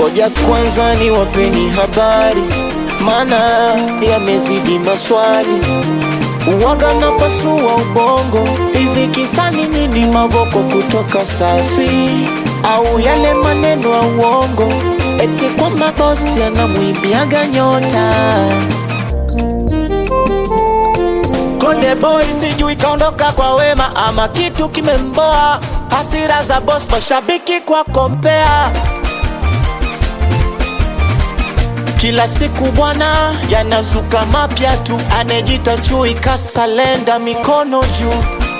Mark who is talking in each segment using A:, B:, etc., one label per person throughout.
A: Ngoja kwanza ni wapeni habari, maana yamezidi maswali. Uwaga na pasua ubongo, hivi kisani nini? Mavoko kutoka Safi au yale maneno ya uongo, eti kwamba bosi anamwimbiaga nyota Konde boy sijui kaondoka kwa wema ama kitu kimemboa, hasira za boss, mashabiki kwa kompea kila siku bwana, yanazuka mapya tu, anejita chui kasalenda, mikono juu.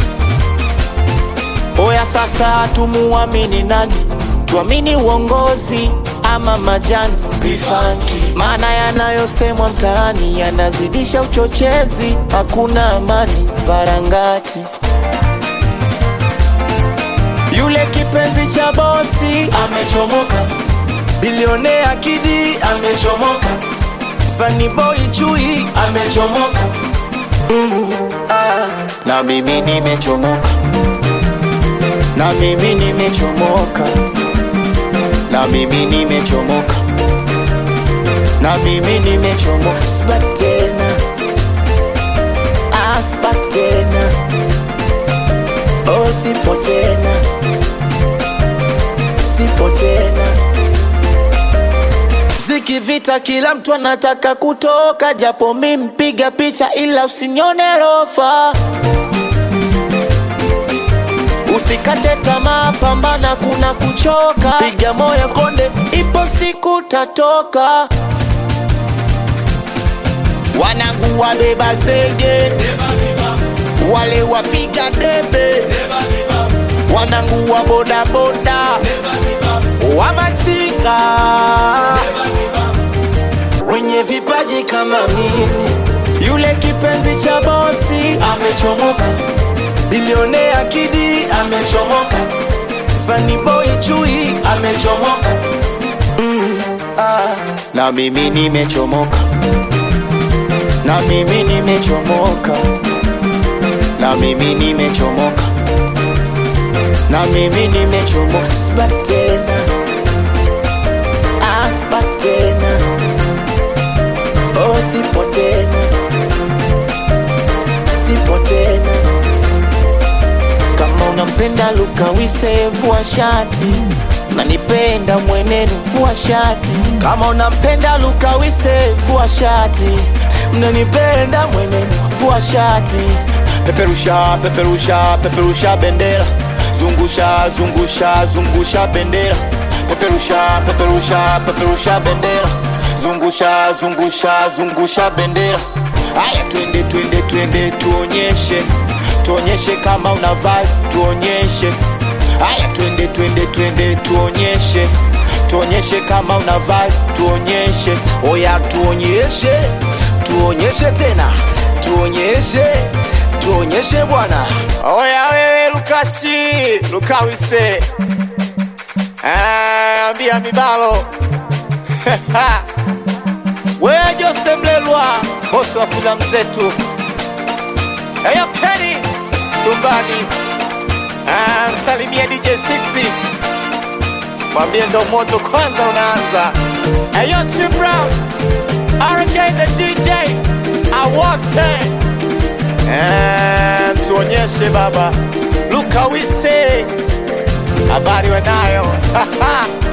A: Oya sasa, tumuamini nani? Tuamini uongozi ama majani bifanki? Maana yanayosemwa mtaani yanazidisha uchochezi, hakuna amani varangati. Yule kipenzi cha bosi amechomoka, bilionea Kidi amechomoka, Funny boy Chui amechomoka, mm, ah, na mimi nimechomoka, na mimi nimechomoka, na mimi nimechomoka, na mimi nimechomoka, sibaki tena, ah, sibaki tena, oh, sipo tena, sipo tena Mziki vita, kila mtu anataka kutoka, japo mi mpiga picha, ila usinione rofa. Usikate tamaa, pambana, kuna kuchoka, piga moyo konde, ipo siku tatoka. Wanangu wabeba zege, wale wapiga debe, wanangu wa bodaboda, wamachika wenye vipaji kama mimi. Yule kipenzi cha bosi amechomoka, bilionea Kidi amechomoka, Funny boy Chui amechomoka, mm, ah. na mimi nimechomoka, na mimi nimechomoka, na mimi nimechomoka, na mimi nimechomoka, sibaki tena, ah, sibaki tena Oh, sipo tena, sipo tena. Kama unampenda Luka Wise, vua shati, nanipenda mwenenu, vua shati. Kama unampenda Luka Wise, vua shati, mnanipenda mwenenu, vua shati. Peperusha, peperusha, peperusha bendera, zungusha, zungusha, zungusha bendera, peperusha, peperusha, peperusha bendera zungusha zungusha zungusha bendera haya twende twende twende tuonyeshe tuonyeshe kama una vibe tuonyeshe haya twende twende twende tuonyeshe tuonyeshe kama una vibe tuonyeshe
B: Oya tuonyeshe, tuonyeshe tena, tuonyeshe, tuonyeshe bwana.
A: oya wewe lukashi lukawise Ah, ambia mibalo wewe Jose Mlelwa bosi wa filamu zetu eyo Kenny tumbani Ah, msalimie DJ 6 mwambie ndo moto kwanza unaanza eyo Tim Brown RJ the DJ awote Eh, tuonyeshe baba Luka Wise habari wanayo